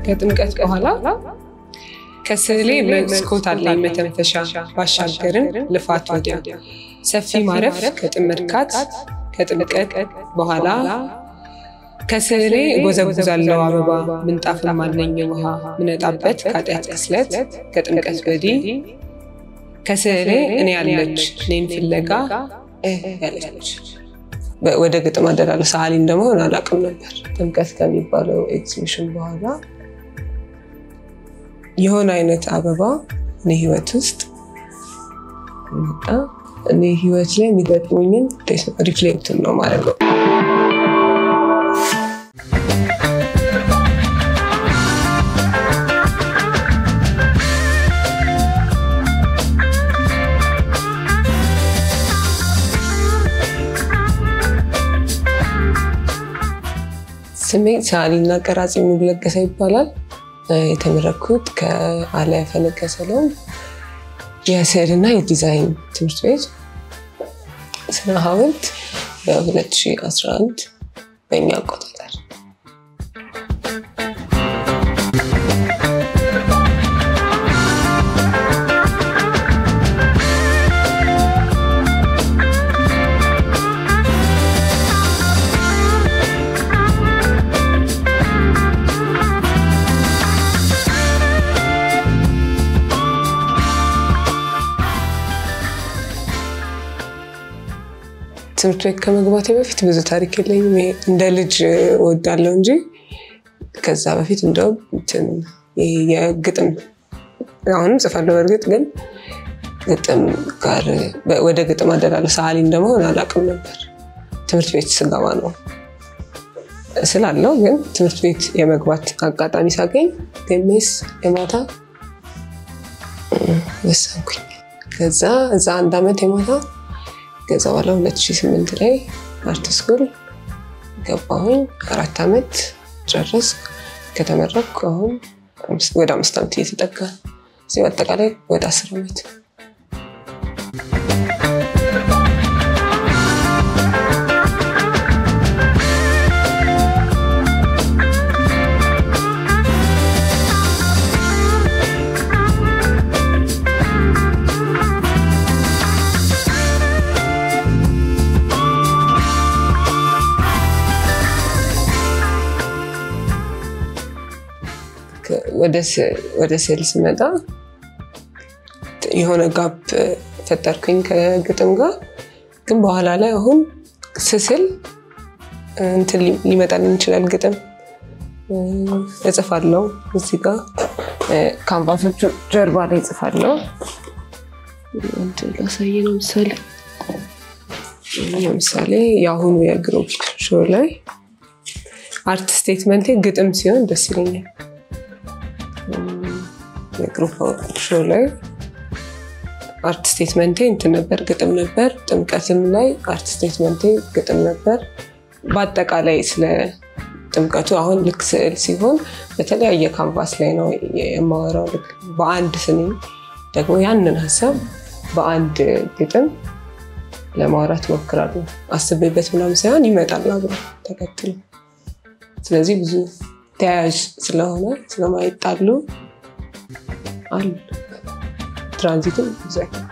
ከጥምቀት በኋላ ከስዕሌ መስኮት አለኝ መተንፈሻ ባሻገርን ልፋት ወዲያ ሰፊ ማረፍ ከጥምርካት ከጥምቀት በኋላ ከስዕሌ ጎዘጉዛለው አበባ ምንጣፍም አለኝ ውሃ ምነጣበት ከኃጢአት ክስለት ከጥምቀት ወዲህ ከስዕሌ እኔ ያለች እኔን ፍለጋ ያለች ወደ ግጥም አደላለ ሰዓሊ እንደመሆን አላውቅም ነበር። ጥምቀት ከሚባለው ኤግዚቢሽን በኋላ የሆነ አይነት አበባ እኔ ህይወት ውስጥ መጣ። እኔ ህይወት ላይ የሚገጥሙኝን ሪፍሌክትን ነው ማለት ነው። ስሜ ሰዓሊና ቀራጺ ሙሉ ለገሰ ይባላል። የተመረኩት ከአለያ ፈለቀ ሰሎም የስዕልና የዲዛይን ትምህርት ቤት ስነ ሐውልት በ2011 በእኛ አቆጣጠር ትምህርት ቤት ከመግባቴ በፊት ብዙ ታሪክ የለኝም። ይሄ እንደ ልጅ እወዳለሁ እንጂ ከዛ በፊት እንደውም እንትን ይሄ የግጥም አሁንም ጽፋለሁ። በእርግጥ ግን ግጥም ጋር ወደ ግጥም አደላለ ሰዓሊ እንደመሆን አላውቅም ነበር። ትምህርት ቤት ስገባ ነው ስላለው ግን ትምህርት ቤት የመግባት አጋጣሚ ሳገኝ ቴሜስ የማታ ወሰንኩኝ። ከዛ እዛ አንድ ዓመት የማታ ከዛ በኋላ 2008 ላይ አርት ስኩል ገባሁኝ። አራት ዓመት ጨረስ ከተመረኩ አሁን ወደ አምስት ዓመት እየተጠጋ እዚህ በአጠቃላይ ወደ አስር ዓመት ወደ ስዕል ስመጣ የሆነ ጋፕ ፈጠርኩኝ ከግጥም ጋር። ግን በኋላ ላይ አሁን ስስል እንትን ሊመጣልኝ ይችላል። ግጥም እጽፋለሁ። እዚህ ጋር ካንቫሶቹ ጀርባ ላይ እጽፋለሁ። ላሳይ ነው ምሳሌ ለምሳሌ የአሁኑ የግሩፕ ሾው ላይ አርት ስቴትመንቴ ግጥም ሲሆን ደስ ይለኛል። የግሩፕ ሾው ላይ አርት ስቴትመንቴ እንትን ነበር፣ ግጥም ነበር። ጥምቀትም ላይ አርት ስቴትመንቴ ግጥም ነበር። በአጠቃላይ ስለ ጥምቀቱ አሁን ልክ ስዕል ሲሆን በተለያየ ካንቫስ ላይ ነው የማወራው። ልክ በአንድ ስንኝ ደግሞ ያንን ሀሳብ በአንድ ግጥም ለማውራት እሞክራለሁ። አስቤበት ምናምን ሳይሆን ይመጣል አብሮ ተከትሎ። ስለዚህ ብዙ ተያያዥ ስለሆነ ስለማይጣሉ አሉ። ትራንዚትም ብዙ አይከብድ።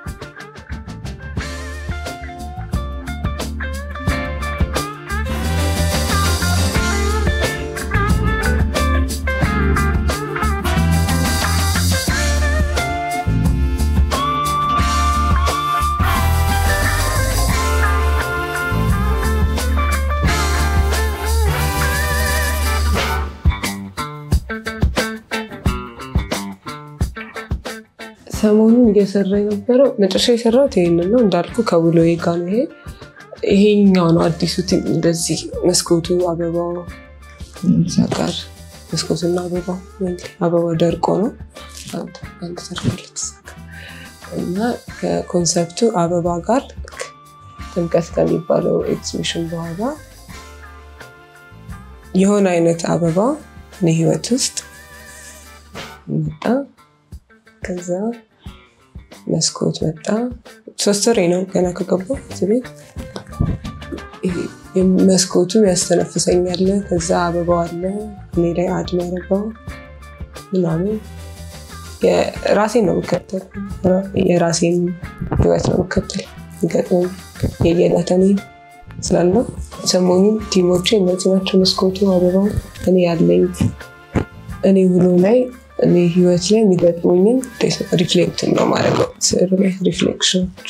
ሰሞኑን እየሰራ የነበረው መጨረሻ የሰራሁት ይሄንን ነው እንዳልኩ ከውሎዬ ጋር ነው። ይሄ ይሄኛው ነው አዲሱ እንደዚህ መስኮቱ አበባው እዛ ጋር መስኮቱና አበባው አበባው ደርቆ ነው አንድ ተርፋለት እና ከኮንሰፕቱ አበባ ጋር ጥምቀት ከሚባለው ኤግዚቢሽን በኋላ የሆነ አይነት አበባ እኔ ህይወት ውስጥ መጣ። ከዛ መስኮት መጣ። ሶስት ወሬ ነው ገና ከገባሁ እዚህ ቤት። መስኮቱም ያስተነፍሰኛል። ከዛ አበባው አለ እኔ ላይ አድ ያደረገው ምናምን ራሴን ነው የምከተል። የራሴን ህይወት ነው የምከተል። ገጥሞኝ የየዕለተኔ ስላለው ሰሞኑን ቲሞቼ እነዚህ ናቸው። መስኮቱ፣ አበባው፣ እኔ ያለኝ እኔ ውሎ ላይ እኔ ህይወት ላይ የሚገጥሙኝን ሪፍሌክት ነው ማድረገው ስዕሉ ላይ ሪፍሌክሽኖች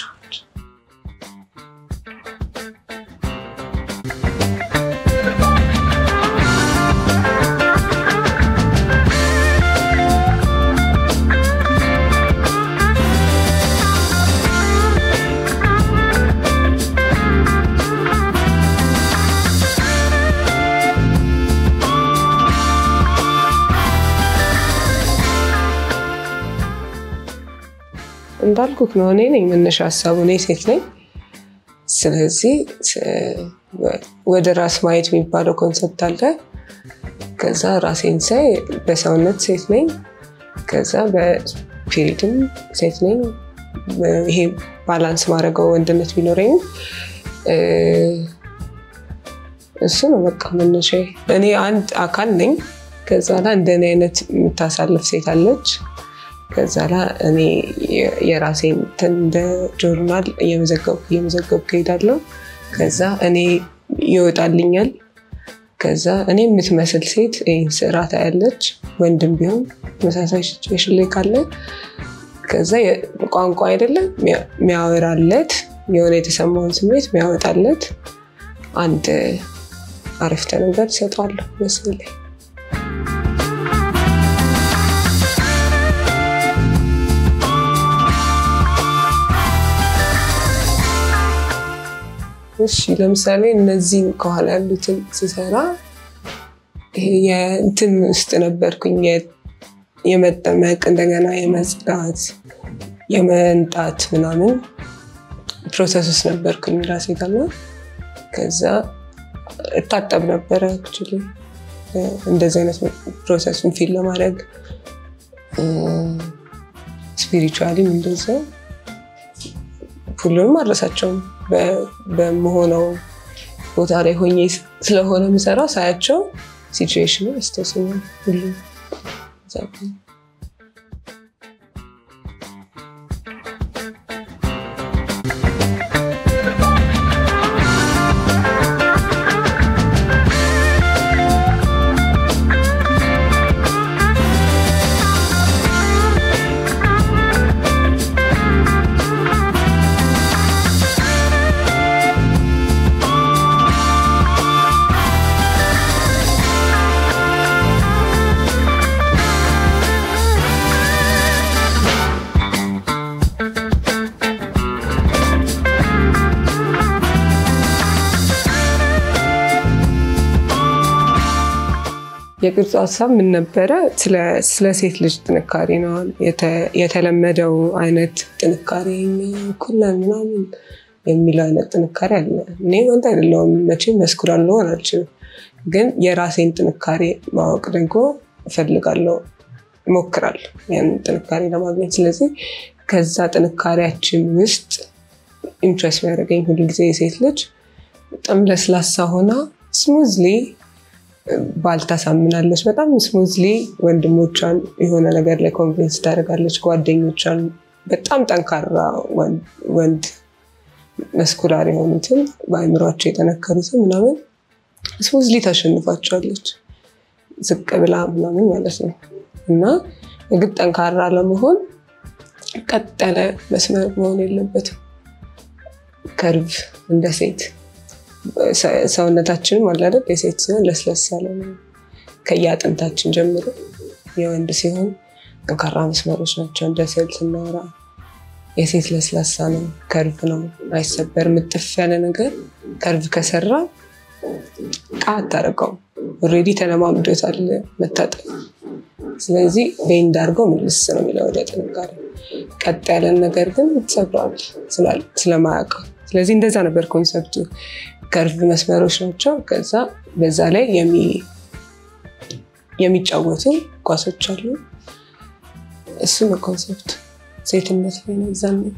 እንዳልኩት ነው። እኔ ነኝ መነሻ ሀሳቡ፣ እኔ ሴት ነኝ። ስለዚህ ወደ ራስ ማየት የሚባለው ኮንሰፕት አለ። ከዛ ራሴን ሳይ በሰውነት ሴት ነኝ፣ ከዛ በስፒሪትም ሴት ነኝ። ይሄ ባላንስ ማድረገው ወንድነት ቢኖረኝም እሱ ነው በቃ መነሻ። እኔ አንድ አካል ነኝ። ከዛ ላይ እንደኔ አይነት የምታሳልፍ ሴት አለች። ከዛ ላይ እኔ የራሴን እንደ ጆርናል እየመዘገብኩ እየመዘገብኩ እሄዳለሁ። ከዛ እኔ ይወጣልኛል። ከዛ እኔ የምትመስል ሴት ይህን ስራ ታያለች። ወንድም ቢሆን ተመሳሳይ ሲቹዌሽን ላይ ካለ ከዛ ቋንቋ አይደለም የሚያወራለት የሆነ የተሰማውን ስሜት የሚያወጣለት አንድ አረፍተ ነገር ይሰጠዋለሁ ምስል ላይ እሺ ለምሳሌ እነዚህን ከኋላ ያሉትን ስሰራ የእንትን ውስጥ ነበርኩኝ። የመጠመቅ እንደገና የመጽዳት የመንጣት ምናምን ፕሮሰስ ውስጥ ነበርኩኝ ራሴ ጋር ከዛ እታጠብ ነበረ አክቹዋሊ እንደዚህ አይነት ፕሮሰሱን ፊል ለማድረግ ስፒሪቹዋሊም እንደዛው ሁሉንም አልረሳቸውም። በመሆነው ቦታ ላይ ሆኜ ስለሆነ የምሰራው ሳያቸው ሲቹዌሽኑ ያስታውሰኛል። ሁሉም የቅርጹ ሀሳብ ምን ነበረ? ስለ ሴት ልጅ ጥንካሬ ነው። የተለመደው አይነት ጥንካሬ ኩለን ምናምን የሚለው አይነት ጥንካሬ አለ። እኔ ወንድ አይደለሁም መቼም መስኩራል ልሆን አልችልም። ግን የራሴን ጥንካሬ ማወቅ ደግሞ እፈልጋለሁ፣ እሞክራለሁ ያንን ጥንካሬ ለማግኘት። ስለዚህ ከዛ ጥንካሬያችን ውስጥ ኢምፕሬስ የሚያደርገኝ ሁልጊዜ የሴት ልጅ በጣም ለስላሳ ሆና ስሙዝሊ ባል ታሳምናለች። በጣም ስሙዝሊ ወንድሞቿን የሆነ ነገር ላይ ኮንቪንስ ታደርጋለች። ጓደኞቿን በጣም ጠንካራ ወንድ መስኩላር የሆኑትን በአእምሯቸው የጠነከሩትን ምናምን ስሙዝሊ ታሸንፋቸዋለች። ዝቅ ብላ ምናምን ማለት ነው። እና የግድ ጠንካራ ለመሆን ቀጥ ያለ መስመር መሆን የለበትም። ከርቭ እንደ ሴት ሰውነታችንም አለ አይደል? የሴት ሲሆን ለስለስ ያለ ነው ከየአጥንታችን ጀምሮ። የወንድ ሲሆን ጠንካራ መስመሮች ናቸው። እንደ ስዕል ስናወራ የሴት ለስላሳ ነው፣ ከርቭ ነው፣ አይሰበርም። ምጥፍ ያለ ነገር ከርቭ ከሰራ ቃ አታደርገውም። ኦልሬዲ ተለማምዶታል መታጠብ። ስለዚህ ቤንድ አድርገው ምልስ ነው የሚለው ወደ ጥንካሬ። ቀጥ ያለን ነገር ግን ትሰብረዋል ስለማያውቀው። ስለዚህ እንደዛ ነበር ኮንሰፕቱ። ከርቭ መስመሮች ናቸው። ከዛ በዛ ላይ የሚጫወቱ ኳሶች አሉ። እሱ ነው ኮንሰፕቱ። ሴትነት ላይ ነው እዛ ነው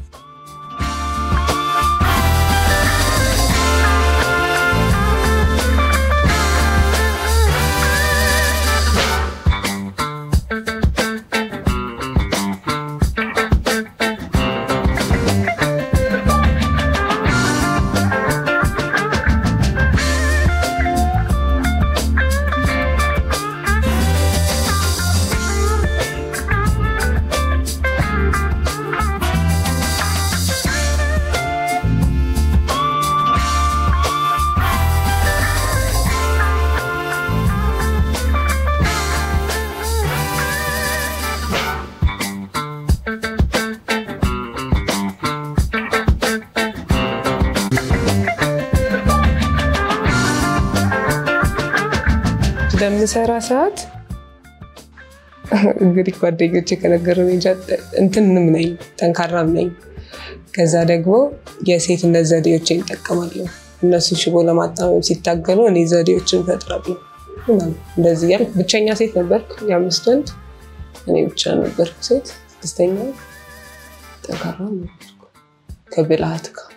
በምሰራ ሰዓት እንግዲህ ጓደኞቼ ከነገሩኝ እንጃ እንትንም ነኝ ጠንካራም ነኝ። ከዛ ደግሞ የሴትነት ዘዴዎችን ይጠቀማለሁ። እነሱ ሽቦ ለማጣመም ሲታገሉ እኔ ዘዴዎችን እፈጥራለሁ። እንደዚህ ያልኩ ብቸኛ ሴት ነበርኩ። የአምስት ወንድ እኔ ብቻ ነበርኩ ሴት። ስድስተኛ ጠንካራ ነበርኩ ከብልሃት ጋር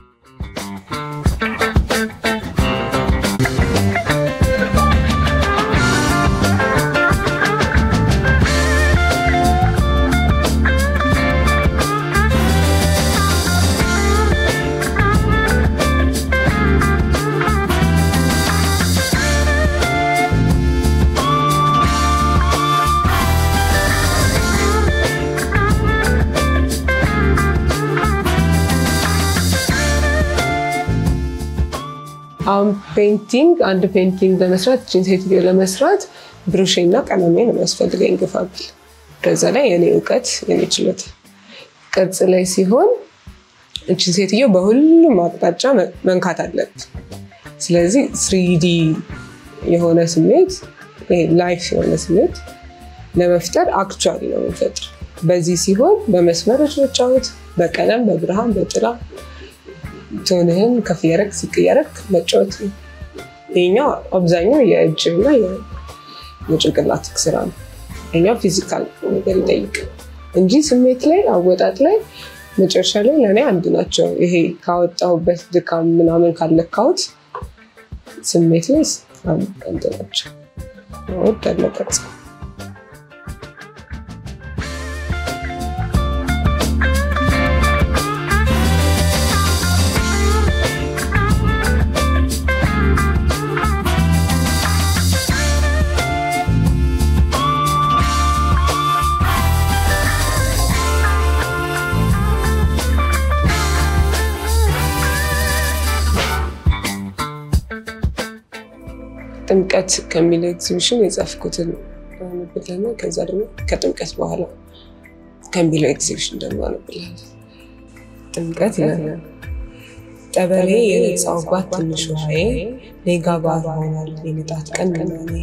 አሁን ፔንቲንግ አንድ ፔንቲንግ ለመስራት እችን ሴትዮ ለመስራት ብሩሽና ቀለሜ ነው የሚያስፈልገኝ ግፋብል። ከዛ ላይ የኔ እውቀት የኔ ችሎታ ቅርጽ ላይ ሲሆን እችን ሴትዮ በሁሉም አቅጣጫ መንካት አለብን። ስለዚህ ስሪዲ የሆነ ስሜት ላይፍ የሆነ ስሜት ለመፍጠር አክቹዋሊ ነው የምንፈጥር። በዚህ ሲሆን በመስመሮች መጫወት፣ በቀለም በብርሃን በጥላ ቶንህን ከፍ እያደረግ ዝቅ እያደረግ መጫወት ነው። ይሄኛው አብዛኛው የእጅ እና የጭንቅላት ስራ ነው። ይሄኛው ፊዚካል ነገር ይጠይቅ እንጂ ስሜት ላይ አወጣጥ ላይ መጨረሻ ላይ ለእኔ አንድ ናቸው። ይሄ ካወጣሁበት ድካም ምናምን ካለካሁት ስሜት ላይ አንድ ናቸው። ወዳለው ቅርጽ ጥምቀት ከሚለው ኤግዚቢሽን የጻፍኩትን አንብልና ከዛ ደግሞ ከጥምቀት በኋላ ከሚለው ኤግዚቢሽን ደግሞ አንብላለን። ጥምቀት ይላል። ጠበሌ የነጻውባት ትንሽ ውሃዬ ኔጋ ባር ሆናል የንጣት ቀን ምናኔ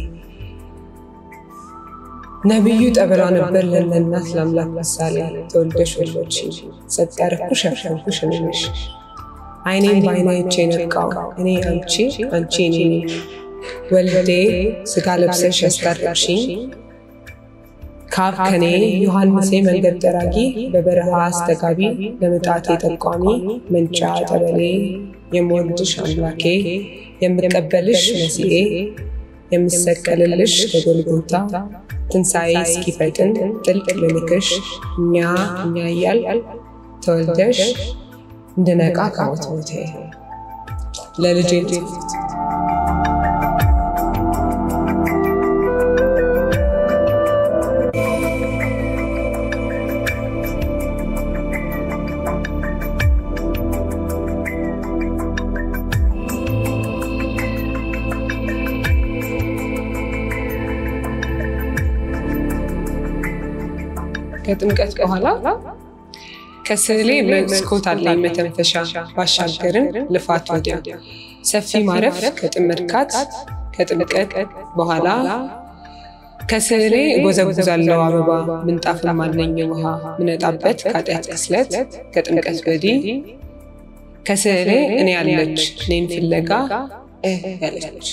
ነቢዩ ጠበላ ነበር ለለናት ለአምላክ ምሳሌ ተወልደሽ ወሎች ጸጥ ያረኩሽ ያፈርኩሽ እኔነሽ አይኔም በአይናይቼ ነቃው እኔ አንቺ አንቺ እኔ ወልዴ ስጋ ለብሰሽ ያስታረቅሽኝ ካብ ከኔ ዮሐንሴ መንገድ ጠራጊ በበረሃ አስተጋቢ ለምጣቴ ጠቋሚ መንጫ ጠበሌ የምወልድሽ አምላኬ የምቀበልሽ መሲኤ የምሰቀልልሽ በጎልጎታ ትንሣኤ እስኪፈጥን ጥልቅ ልልክሽ እኛ እኛ እያል ተወልደሽ እንድነቃ ከሞት ሞቴ ለልጄ ትምህርት ከጥምቀት በኋላ ከስዕሌ መስኮት አለኝ መተንፈሻ ባሻገርን ልፋት ወዲያ ሰፊ ማረፍ ከጥምርካት ከጥምቀት በኋላ ከስዕሌ እጎዘጉዛለው አበባ ምንጣፍም አለኝ ውሃ ምነጣበት ከኃጢአት ክስለት ከጥምቀት ወዲህ ከስዕሌ እኔ ያለች እኔን ፍለጋ ያለች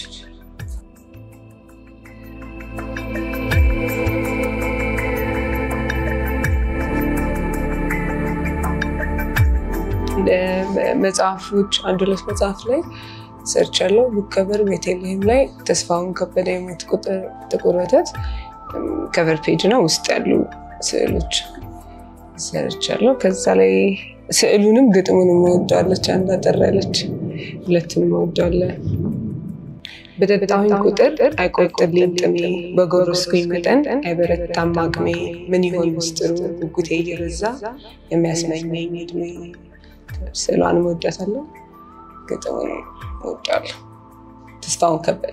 መጽሐፎች አንድ ሁለት መጽሐፍ ላይ ሰርች ያለው ቡከበር ቤተልሔም ላይ ተስፋውን ከበደ የሞት ቁጥር ጥቁር ወተት ከቨር ፔጅ ነው ውስጥ ያሉ ስዕሎች ሰርች ያለው ከዛ ላይ ስዕሉንም ግጥሙን መወደዋለች። አንድ አጠር ያለች ሁለቱን መወደዋለ። በጠጣሁኝ ቁጥር አይቆርጥልኝ ጥሜ በጎረስኩኝ መጠን አይበረታም አቅሜ ምን ይሆን ምስጢሩ ጉጉቴ እየበዛ የሚያስመኘኝ እድሜ ስዕሏን እወዳታለሁ፣ ግጥሙን እወዳለሁ። ተስፋውን ከበደ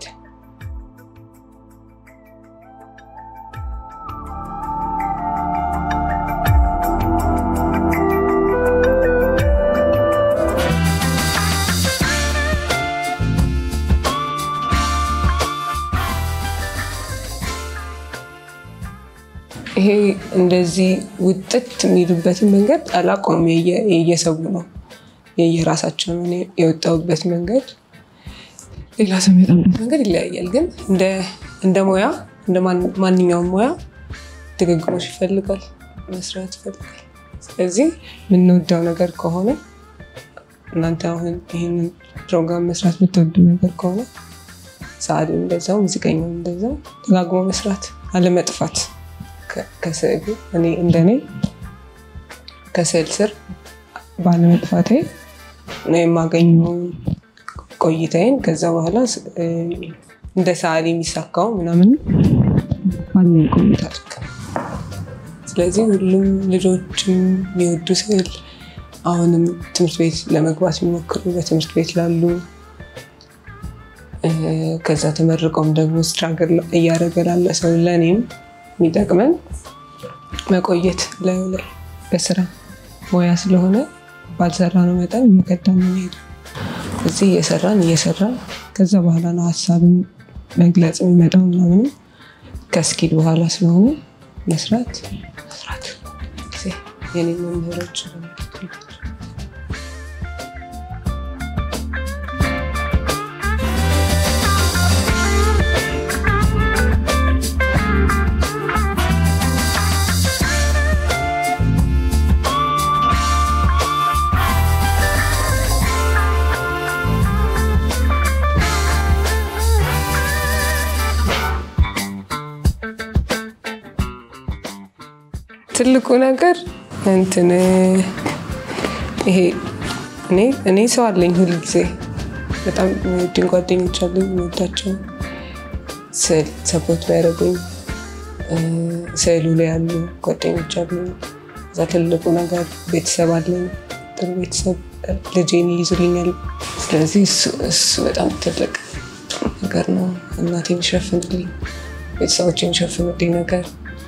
ይሄ እንደዚህ ውጥት የሚሉበትን መንገድ አላውቀውም። የየሰው ነው የየራሳቸው ነው። እኔ የወጣሁበት መንገድ ሌላ ሰው የሚወጣበት መንገድ ይለያያል። ግን እንደ ሙያ እንደ ማንኛውም ሙያ ድግግሞሽ ይፈልጋል፣ መስራት ይፈልጋል። ስለዚህ የምንወደው ነገር ከሆነ እናንተ አሁን ይህንን ፕሮግራም መስራት የምትወዱ ነገር ከሆነ ሰዓሊ እንደዛው፣ ሙዚቀኛው እንደዛው ደጋግሞ መስራት አለመጥፋት ከስዕሉ እኔ እንደኔ ከስዕል ስር ባለመጥፋቴ ነው የማገኘውን ቆይታዬን ከዛ በኋላ እንደ ሰዓሊ የሚሳካው ምናምን ባለኝ ቆይታ ልክ ስለዚህ ሁሉም ልጆችም የሚወዱ ስዕል አሁንም ትምህርት ቤት ለመግባት የሚሞክሩ በትምህርት ቤት ላሉ ከዛ ተመርቀውም ደግሞ ስትራግል እያደረገ ላለ ሰው ለእኔም የሚጠቅመን መቆየት ላዩ ላይ በስራ ሙያ ስለሆነ ባልሰራ ነው መጠን እየቀዳን ነው የሚሄደው። እዚህ እየሰራን እየሰራን ከዛ በኋላ ነው ሀሳብን መግለጽ የሚመጣው ምናምንም ከስኪል በኋላ ስለሆነ መስራት መስራት ጊዜ የኔ መምህሮች ትልቁ ነገር እንትን ይሄ እኔ እኔ ሰው አለኝ ሁል ጊዜ በጣም የሚወዱኝ ጓደኞች አሉኝ። የምወዳቸው ስዕል ሰፖርት ቢያደርጉኝ ስዕሉ ላይ ያሉ ጓደኞች አሉ። እዛ ትልቁ ነገር ቤተሰብ አለኝ። ጥሩ ቤተሰብ ልጄን ይይዙልኛል። ስለዚህ እሱ በጣም ትልቅ ነገር ነው። እናቴ የሚሸፍንልኝ ቤተሰቦች የሚሸፍኑልኝ ነገር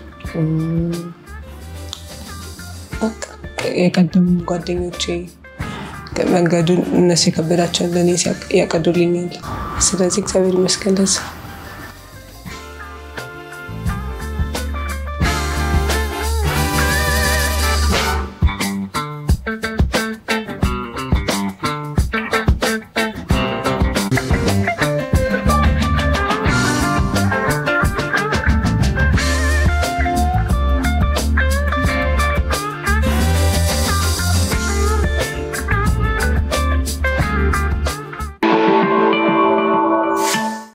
የቀደሙ ጓደኞቼ መንገዱን እነሱ የከበዳቸውን ለእኔ ያቀዱልኛል። ስለዚህ እግዚአብሔር ይመስገን ለዛ